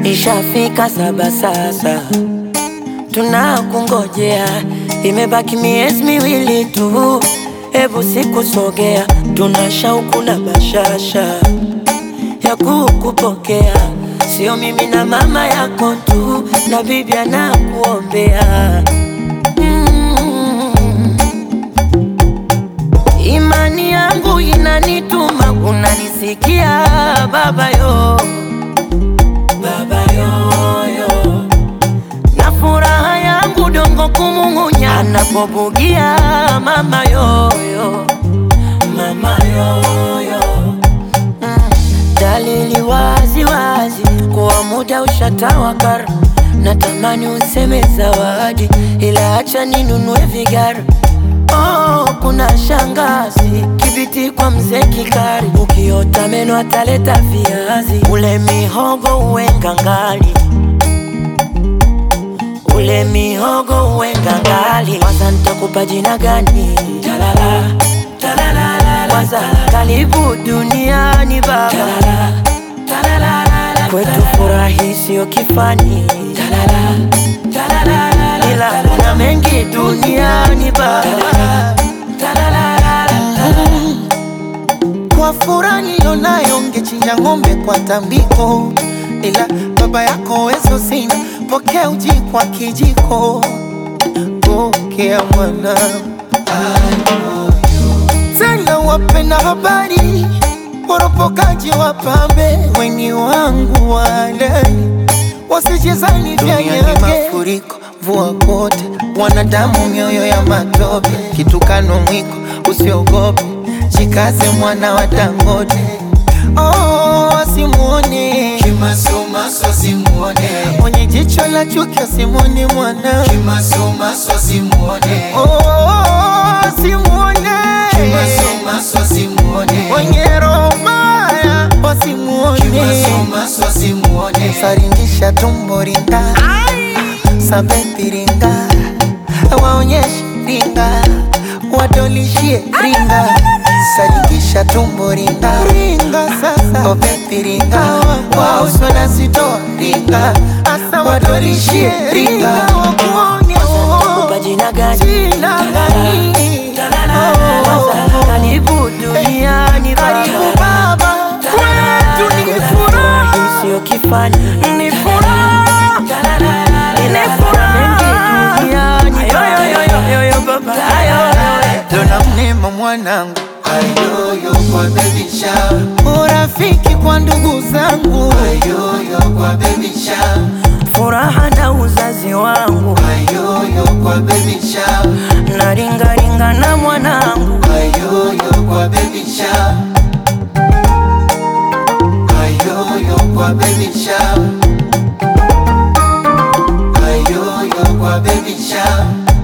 Ishafika saba sasa, tunakungojea, imebaki miezi miwili tu, hebu sikusogea, tuna shauku na bashasha ya kukupokea, sio mimi na mama yako tu, na bibi anakuombea mm. Imani yangu inanituma, unanisikia baba yo, baba yoyo, na furaha yangu dongo kumung'unya anapobugia mama yoyo, mama yoyo mm. Dalili wazi wazi kuwa muda ushatawakar, natamani useme zawadi, ila acha ninunue vigara Oh, kuna shangazi kibiti kwa mzee Kikari, ukiota meno ataleta viazi, ule mihogo uwe ngangali, ule mihogo uwe ngangali. Kwanza nitakupa jina gani? Talala, talala, kwanza karibu duniani baba, talala, talala, kwetu furahi sio kifani, talala, talala, ila kuna mengi duniani baba, Kwa furaha nilionayo ngechinja ng'ombe kwa tambiko, ila baba yako wezo sina, pokea uji kwa kijiko. Pokea mwana tena, wapenda habari, woropokaji wapambe, weni wangu walai, wasijezani vya nyage mafuriko, mvua kote, wanadamu mioyo ya matope, kitukano mwiko, usiogope, jikaze mwana wa Dangote. Oh, asimuone Kimasomaso simuone, mwenye jicho la chuki, asimuone mwana kimasomaso simuone, Oh, asimuone kimasomaso simuone, mwenye roho mbaya, wasimuone kimasomaso simuone, saringisha tumbo ringa sabepi ringa waonyeshe ringa wadolishie ringa saringisha tumbo ringa ringa sasa obepi ringa wauswa na sitoa ringa asa wadolishie ringa wakuone kupa jina gani? jina gani Kwanza karibu duniani karibu baba, baba kwetu ni furaha furahi sio kifani, ni furaha Ile furaha mengi duniani baba, dona mnema mwanangu ayoyo kwa baby shower, urafiki kwa ndugu zangu ayoyo kwa baby shower, furaha na uzazi wangu ayoyo kwa baby shower, na ringaringa na mwanangu ayoyo kwa baby shower, ayoyo kwa baby shower, ayoyo kwa baby shower.